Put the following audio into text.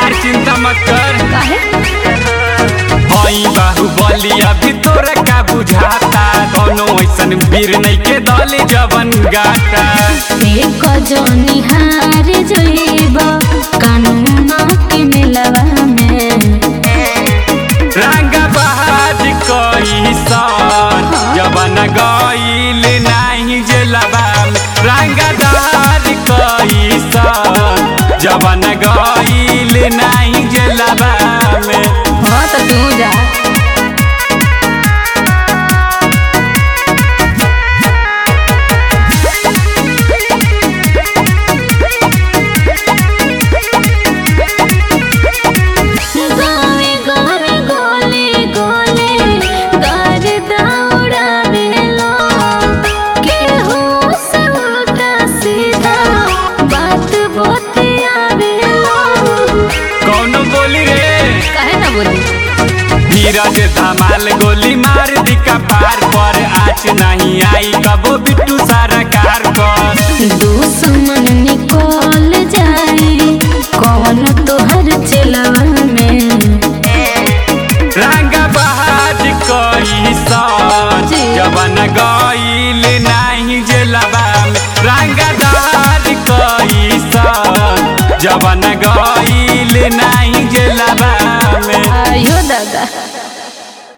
अरे चिंता मत कर काहे हई बाहुबली अभी तोरा का बुझाता दोनों ऐसन वीर नहीं के दल जवन गाता एक जनी हार जइब कानून के मिलवा में रंगा बहाज कई सन जवन गईल नहीं जेलबा में रंगा दाज कई सन जवन गईल नहीं जेलबा में हाँ तो तू जा गावे गावे गोले गोले गार दौड़ा बेलो केहू से उल्टा सीधा बात बतिया बेलो कौन बोली रे काहे ना बोली धीरज धमाल गोली मार दी कपार पर आज नहीं आई कबो बिट्टू सारा कार पर दुश्मन निकल जाई कौन तोहर चलवा में रंगा बहाज कई सन जी। जवन गईल नहीं जेलबा में रंगा दाज कई सन जवन गईल नहीं जेलबा में आयो दादा